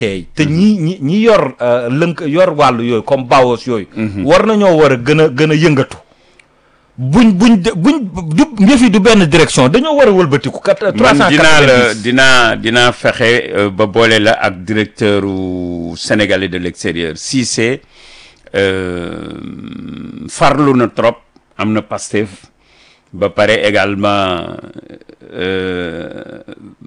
tey te ñi ñi ñi yor euh, lënk yor wàllu yooyu comme bawos yooyu war nañoo war a gën a gën a yëngatu buñ buñ de- buñ du yëf yi du benn direction dañoo war a wëlbatiku kat trois man cent dinaa la dinaa dinaa fexe euh, ba boole la ak directeur u sénégalais de l'extérieur Cissé euh, farlu na trop am na Pastef ba pare également euh,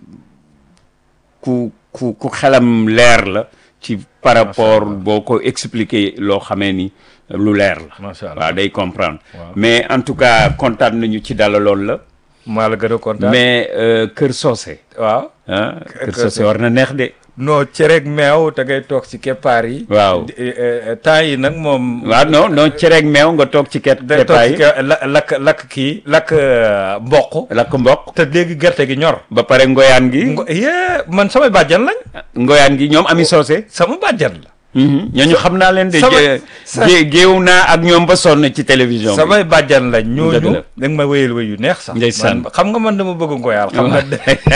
ku ku ku xelam leer la ci par rapport boo ko expliquer loo xamee ni lu leer la Macha Allah. waaw day comprendre Waaw. mais en tout cas kontaan nañu ci dalaloon la maa la gën a kontaan mais euh, Kër Socé waaw ah Kër Kër Socé war na neex de non cereeg meew te ngay toog ci keppaar yi waaw Di- eh, eh, temps yi nag moom waaw non non cereeg meew nga toog ci ket day toog kepaay ci ke- la- lakk lakk kii lakk euh, mboq lakk mboq te léegi gerte gi ñor ba pare ngoyaan gi ngo yee man samay bàjjan lañ ngoyaan gi ñoom ami Socé sama bàjjan la ñooñu xam naa leen de Sama- gé- sa- gé- géew naa ak ñoom ba sonn ci télévision bi samay bàjjan lañ Dëgg ñooñu la. da nga ma wéyal wéy yu neex sax Ndeysaan. man xam nga man dama bëgg ngoyaal xam nga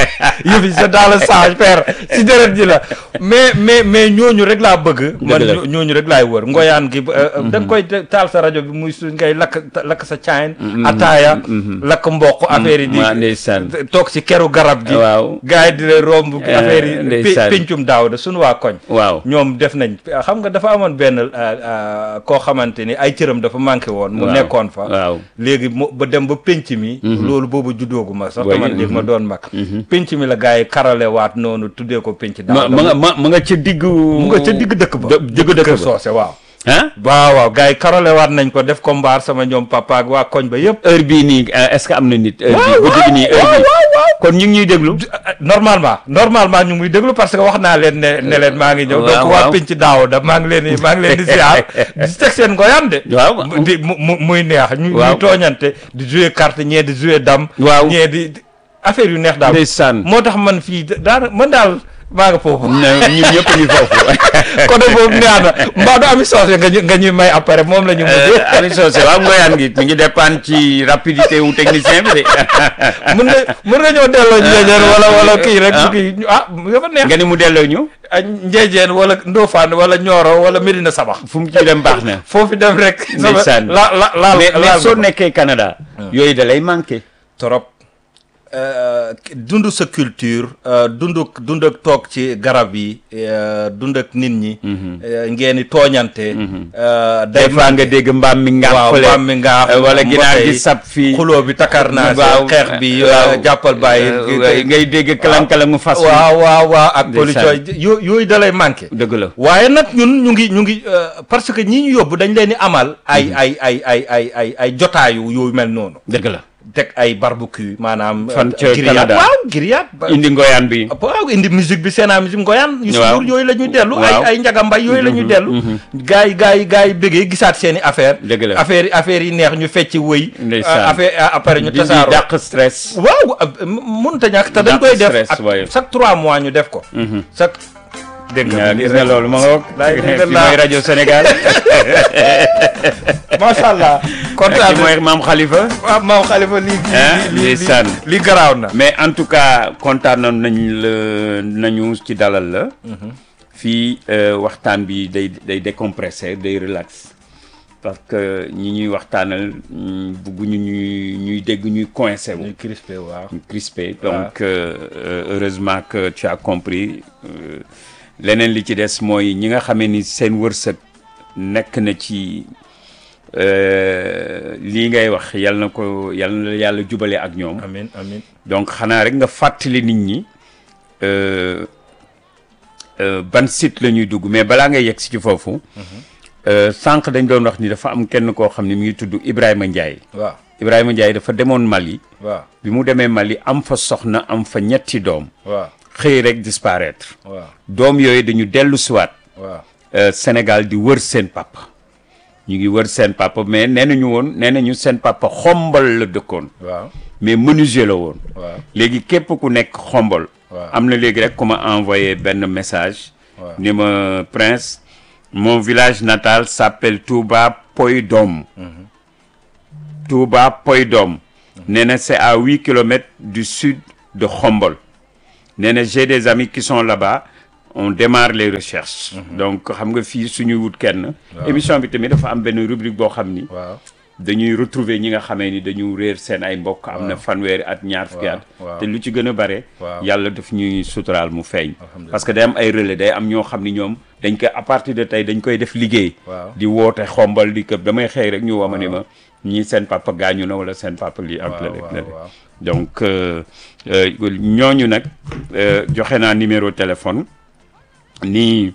yëf yi c'est dans le sang père si deret ji la mais mais mais ñooñu rek laa bëgg man la. ñoo- ñooñu rek laay wër ngoyaan gi euh, da nga koy te- taal sa rajo bi muy su ngay lakk lakk sa caayin ataaya lakk mboq affaire yi waa di ndeysaan toog si keru garab gi waaw gars yi di la romb Eh, affaire yi ndeysaan. pe- pencum daaw da suñu waa koñ waaw ñoom def nañ xam nga dafa amoon benn euh, euh, koo xamante ni ay cëram dafa manqué woon mu Waaw, nekkoon fa waaw. léegi mu ba dem ba penc mi loolu boobu juddoogu ma sax Booy- man léegi ma doon mag penc mi la gars yi karale waat noonu tuddee ko penc ma daaw ma nga ma ma nga ca diggu mu nga ca digg dëkk ba dë- diggu dëkk kër ba soose waaw ah waaw waaw gars yi karale waat nañ ko def ko mbaar sama ñoom papa ak waa koñ ba yëpp heure bii nii euh, est-ce que am na nit heure bii waaw guddi gi nii heure waaw bii waaw waaw kon ñu ngi ñuy déglu normalement normalement ñu ngi muy déglu parce que wax naa leen ne ne leen maa ngi ñëw waaw, donc waa waaw. penc daaw da maa ngi leen di maa ngi leen di ziar di teg seen ngoyaan de waaw mu- di mu mu- muy neex ñu Waaw. ñuy tooñante di jouer carte ñee di jouer dam Waaw. ñee di di- affaire yu neex daal ndeysaan moo tax man fii daana man daal maa nga foofu na ñun ñëpp ñu foofu côté boobu neex na mbaa du ami soose nga ñu nga ñuy may après moom la ñu mujjee Ami Socé waaw ngoyaan gi mi ngi dépendre ci rapidité wu technicien bi de mën nga mën nga ñëw delloo njeejeen wala wala kii rek Ah. kii ah dafa neex nga ni mu delloo ñu ah njeejeen wala Ndofane wala Nioro wala Medina Sabax fu mu ci dem baax na foofu dem rek. Ndeysaan. la la la mais mais laal soo nga ko. nekkee Canada yooyu da lay manqué trop dund sa culture euh, dund dund ak toog ci garab yi euh, dund ak nit ñi. euh, ngeen di tooñante. euh, des day fois nga dégg mbaam mi nga waaw fële mbaam mi nga euh, wala ginaar gi sab fii xuloo bi takar naa waaw xeex bi waaw. euh, jàppal bàyyi. Euh, ngay dégg kalang-kalangu fas wi waaw waaw waaw ak Ndeysaan. police yo yooyu da lay manqué. dëgg la waaye nag ñun ñu ngi ñu ngi euh, parce que ñi ñu yóbbu dañ leen di amal ay ay ay ay ay ay ay jotaayu yooyu mel noonu dëgg la teg ay barbecue maanaam Fan euh, ca grillade. Canada. waaw grillade ba- indi ngoyaan bi waaw indi musique bi seen musique ngoyaan yu Waaw. suur yooyu la ñuy dellu Waaw. ay ay njagambay yooyu la ñuy dellu gars yi gars yi gars yi bëggee gisaat seen i affaire Dëgg la. affaire yi affaire yi neex ñu fecc wëy Ndeysaan. euh, affaire euh, après ñu di tasaaroo dàq stress waaw euh, mënut a ñàkk te dañ Dàq koy def stress, ak waaye. chaque trois mois ñu def ko chaque dégg nga nga gis nga loolu ma nga wok Laay fi dëgg mooy la. rajo Sénégal macha allah kontaan fi mooy maam Khalifa waaw maam xalifa lii Ah, lii lii ndeysaan. lii garaaw na mais en tout cas kontaan nañ la nañu ci dalal la fii euh, waxtaan bi day day décompressé day relax parce que ñi ñuy waxtaanal mm, bugguñu ñuy ñuy dégg ñuy coincé wu ñu crispé waaw ñu crispé donc euh, euh, heureusement que tu as compris euh, leneen li ci des mooy ñi nga xamee ni seen wërsëg nekk na ci euh, lii ngay wax yal na ko yal na yàlla jubale ak ñoom amin amin donc xanaa rek nga fàttali nit ñi euh, euh, ban site la ñuy dugg mais balaa ngay yegg si ci foofu euh, sànq dañ doon wax ni dafa am kenn koo xam ne mi ngi tudd Ibrahima Ndiaye waaw Ibrahima Ndiaye dafa demoon Mali waaw bi mu demee Mali am fa soxna am fa ñetti doom waaw xëy rek disparaître waaw doom yooyu dañu dellu siwaat waaw euh, Sénégal di wër seen papa ñu ngi wër seen papa mais nee nañu woon nee nañu seen papa xombal la dëkkoon waaw mais menuisier la woon waaw léegi képp ku nekk xombol Waaw. am na léegi rek ku ma envoyé benn message Waaw. ni ma prince mon village natal s'appelle Touba Poydom Touba Poydom nee na c'est à huit kilomètres du sud de Khombol nee na j'ai des amis qui sont là-bas on démarre les recherches donc xam nga fii suñuy wut kenn émission bi tamit dafa am benn rubrique boo xam ni waaw dañuy retrouver ñi nga xamee ni dañu réer seen ay mbokk am na fanweeri at ñaar fukki at waaw. te lu ci gën a bare Waaw. yàlla daf ñuy suturaal mu feeñ Alhamdulillah. parce que day am ay relais day am ñoo xam ni ñoom dañ koy à partir de tey dañ koy def liggéey Waaw. di woote xombal di këpp damay xëy rek ñu woo ma ni ma ñii seen papa gaañu na wala seen papa lii ak Waaw, la waaw, la waaw. donc euh, euh, ñooñu nag euh, joxe naa numéro téléphone ni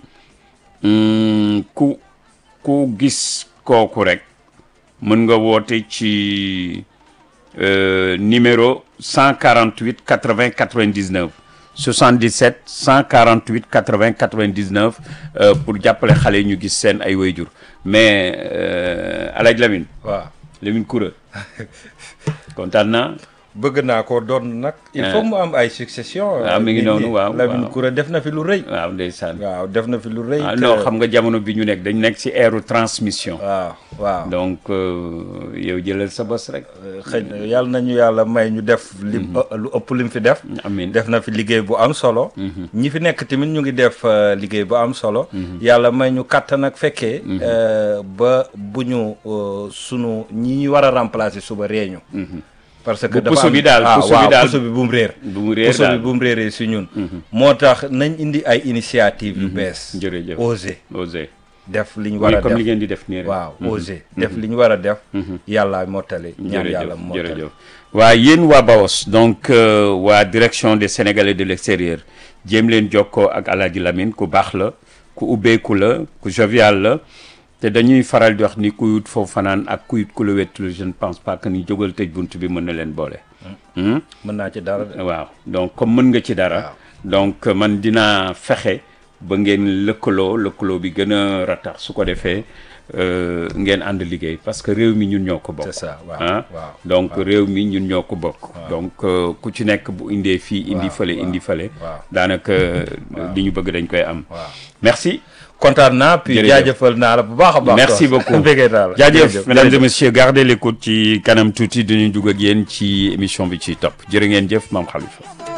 mm, ku ku gis kooku rek mën nga woote ci euh, numéro 148 80 99 77 148 80 99 euh, pour jàppale xale yi ñu gis seen ay wayjur mais euh, Alaaji Lamine waaw Lamine Koura kontaan naa bëgg naa ko doon nag. il faut mu am ay succession. waaw mi ngi nit noonu ñi. waaw Lamine waaw. Koura def na fi lu rëy. waaw ndeysaan waaw def na fi lu rëy. ah te- non xam nga jamono bi ñu nekk dañ nekk ci ère transmission waaw waaw. donc euh, yow jëlal sa bos rek xëy na yàlla nañu yàlla may ñu def. lim lu ëpp lim fi def. amin def na fi liggéey bu am solo. ñi fi nekk tamit ñu ngi def euh, liggéey bu am solo. yàlla may ñu kàttan ak fekkee. euh, ba bu ñu euh, sunu ñi ñu war a remplacer suba réeñu. parce que Bu dafa puso am bi daal, ah, puso bi waaw, daal. puso bi bu mu réer. bu mu réer puso bi daal bu mu réeree si ñun. moo tax nañ indi ay initiative yu bees. jërëjëf oser osé def li ñu war oui a comme li def. ngeen di def nii rek waaw oser def li ñu war a def. yàlla mottali ñaan yàlla jërëjëf mottali. jërëjëf waa yéen waa Bawos donc euh, waa direction des Sénégalais de l'extérieur jéem leen jokkoo ak Alaaji Lamine ku baax la ku ubbeeku la ku jovial la te dañuy faral di wax ni ku yut foofu fanaan ak ku yut ku la wettul je ne pense pas que ni jógal tëj bunt bi mën na leen boole Hmm? mën naa ci dara de. waaw donc comme mën nga ci dara donc man dinaa fexe ba ngeen lëkkaloo lëkkaloo bi gën a ratax su ko defee euh, ngeen ànd liggéey parce que réew mi ñun ñoo ko bokk C'est ça, waaw, ah waaw, donc réew mi ñun ñoo ko bokk donc euh, ku ci nekk bu indee fii indi Waaw, fële waaw, indi fële waaw. daanaka li ñu bëgg dañ koy am waaw. merci kontaan naa puis Jërëjëf. jaajëfal naa la bu baax a baax. merci quoi. beaucoup Bëggee naa la. jaajëf mesdames et jërëjëf. messieurs gardez l'écoute ci kanam tuuti dañuy dugg ak yéen ci émission bi ci topp jërë ngeen jëf maam Khalifa